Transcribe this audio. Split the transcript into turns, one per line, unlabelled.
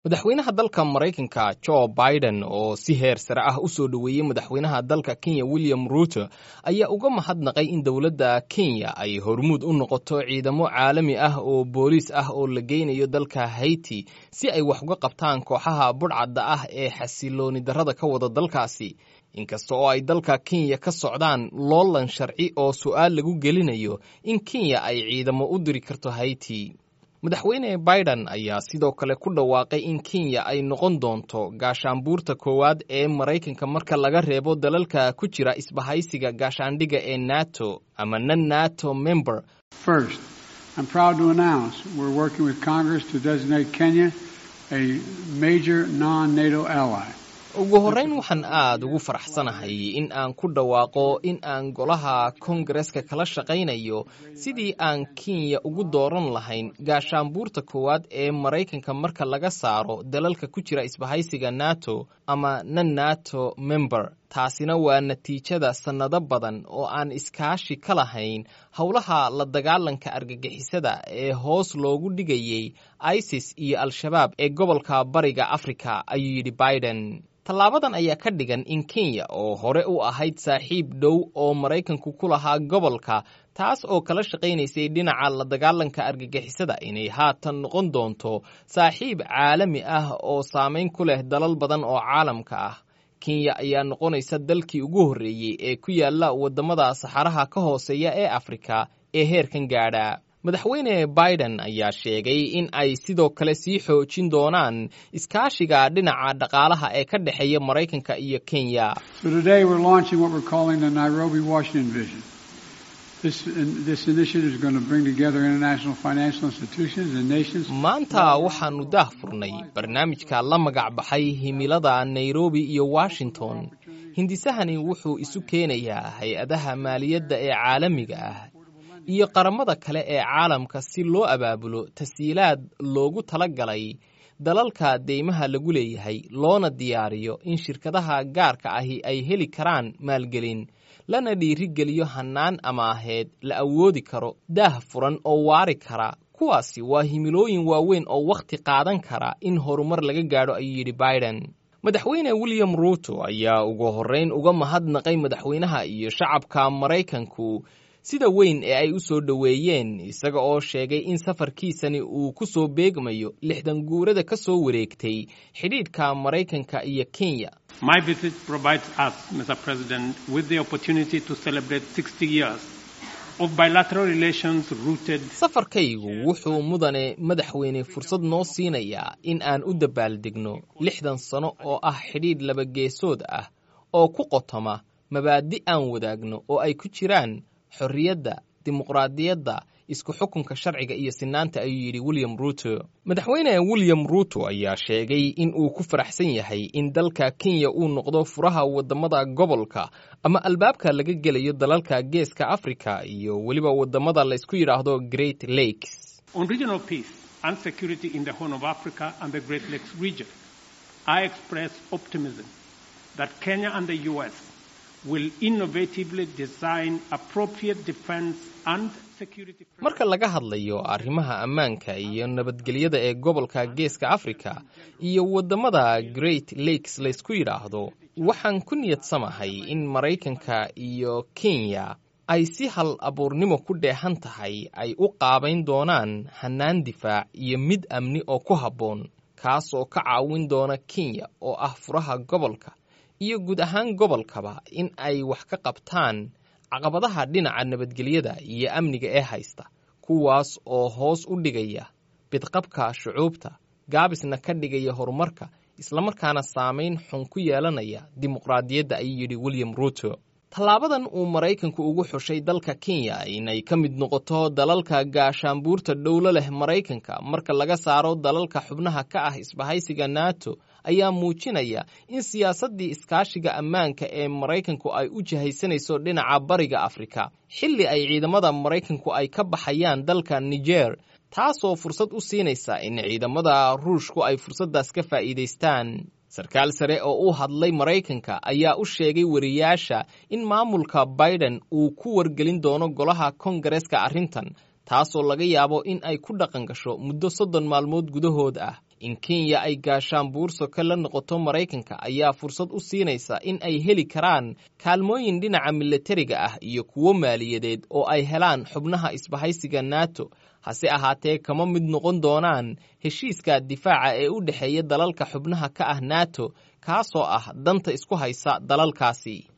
madaxweynaha dalka maraykanka jo biden oo si heer sare ah u soo dhoweeyey madaxweynaha dalka kenya william ruuto ayaa uga mahadnaqay in dowladda kenya ay hormuud u noqoto ciidamo caalami ah oo booliis ah oo la geynayo dalka haiti si ay wax uga qabtaan kooxaha budhcadda ah ee xasilooni darrada ka wada dalkaasi inkasta oo ay dalka kenya ka socdaan loolan sharci oo su'aal lagu gelinayo in kenya ay ciidamo u diri karto haiti madaxweyne biden ayaa sidoo kale ku dhawaaqay in kenya ay noqon doonto gaashaanbuurta koowaad ee maraykanka marka laga reebo dalalka ku jira isbahaysiga gaashaandhigga ee nato ama non nato member
First, I'm proud to announce we're working with Congress to designate Kenya a major non-NATO ally.
ugu horrayn waxaan aad ugu faraxsanahay in aan ku dhawaaqo in aan golaha kongareska kala shaqaynayo sidii aan kenya ugu dooran lahayn gaashaanbuurta koowaad ee maraykanka marka laga saaro dalalka ku jira isbahaysiga nato ama non nato member taasina waa natiijada sannado badan oo aan iskaashi ka lahayn howlaha la dagaalanka argagixisada ee hoos loogu dhigayey isis iyo al-shabaab ee gobolka bariga afrika ayuu yidhi biden tallaabadan ayaa ka dhigan in kenya oo hore u ahayd saaxiib dhow oo maraykanku ku lahaa gobolka taas oo kala shaqaynaysay dhinaca la dagaalanka argagixisada inay haatan noqon doonto saaxiib caalami ah oo saamayn ku leh dalal badan oo caalamka ah kenya ayaa noqonaysa dalkii ugu horreeyey ee ku yaalla waddamada saxaraha ka hooseeya ee afrika ee heerkan gaadha madaxweyne biden ayaa sheegay in ay sidoo kale sii xoojin doonaan iskaashiga dhinaca dhaqaalaha ee ka dhexeeya maraykanka iyo kenya
So today we're launching what we're calling the Nairobi Washington Vision. This, this initiative is going to bring together international financial institutions and nations.
maanta waxaannu daah furnay barnaamijka la magac baxay himilada nairobi iyo washington hindisahani wuxuu isu keenayaa hay-adaha maaliyadda ee caalamiga ah iyo qaramada kale ee caalamka si loo abaabulo tasiilaad loogu tala galay dalalka deymaha lagu leeyahay loona diyaariyo in shirkadaha gaarka ahi ay heli karaan maalgelin lana dhiirigeliyo hannaan amaaheed la awoodi karo daah furan oo waari kara kuwaasi waa himilooyin waaweyn oo wakhti qaadan kara in horumar laga gaadho ayuu yidhi biden madaxweyne william ruuto ayaa ugu horrayn uga mahadnaqay madaxweynaha iyo shacabka maraykanku sida weyn ee ay u soo dhoweeyeen isaga oo sheegay in safarkiisani uu ku soo beegmayo lixdan guurada ka soo wareegtay xidhiidhka maraykanka iyo kenya
My visit provides us, Mr. President, with the opportunity to celebrate 60 years of bilateral relations rooted
safarkaygu wuxuu mudane madaxweyne fursad noo siinayaa in aan u dabaaldegno lixdan sano oo ah xidhiidh labageesood ah oo ku qotoma mabaadi aan wadaagno oo ay ku jiraan xorriyadda dimuqraadiyadda isku xukunka sharciga iyo sinaanta ayuu yidhi william ruuto madaxweyne william ruuto ayaa sheegay in uu ku faraxsan yahay in dalka kenya uu noqdo furaha waddamada gobolka ama albaabka laga gelayo dalalka geeska africa iyo weliba waddamada laysku yidhaahdo great lakes
on regional peace and security in the Horn of Africa and the Great Lakes region. I express optimism that Kenya and the U.S. will innovatively design appropriate defense and security
marka laga hadlayo arrimaha ammaanka iyo nabadgelyada ee gobolka geeska africa iyo waddamada great lakes laysku yidhaahdo waxaan ku niyadsamahay in maraykanka iyo kenya ay si hal abuurnimo ku dheehan tahay ay u qaabayn doonaan hannaan difaac iyo mid amni oo ku habboon kaasoo ka caawin doona kenya oo ah furaha gobolka iyo guud ahaan gobolkaba in ay wax ka qabtaan caqabadaha dhinaca nabadgelyada iyo amniga ee haysta kuwaas oo hoos u dhigaya bidqabka shucuubta gaabisna ka dhigaya horumarka islamarkaana saamayn xun ku yeelanaya dimuqraadiyadda ayuu yidhi william ruuto tallaabadan uu maraykanku ugu xushay dalka kenya inay ka mid noqoto dalalka gaashaanbuurta dhowlo leh maraykanka marka laga saaro dalalka xubnaha ka ah isbahaysiga nato ayaa muujinaya in siyaasaddii iskaashiga ammaanka ee maraykanku ay u jihaysanayso dhinaca bariga afrika xilli ay ciidamada maraykanku ay ka baxayaan dalka niger taasoo fursad u siinaysa in ciidamada ruushku ay fursaddaas ka faa'iidaystaan sarkaal sare oo u hadlay maraykanka ayaa u sheegay wariyaasha in maamulka biden uu ku wargelin doono golaha kongareska arrintan taasoo laga yaabo in ay ku dhaqan gasho muddo soddon maalmood gudahood ah in kenya ay gaashaan buursoka la noqoto maraykanka ayaa fursad u siinaysa in ay heli karaan kaalmooyin dhinaca milatariga ah iyo kuwo maaliyadeed oo ay helaan xubnaha isbahaysiga nato hase ahaatee kama mid noqon doonaan heshiiska difaaca ee u dhexeeya dalalka xubnaha ka ah nato kaasoo ah danta isku haysa dalalkaasi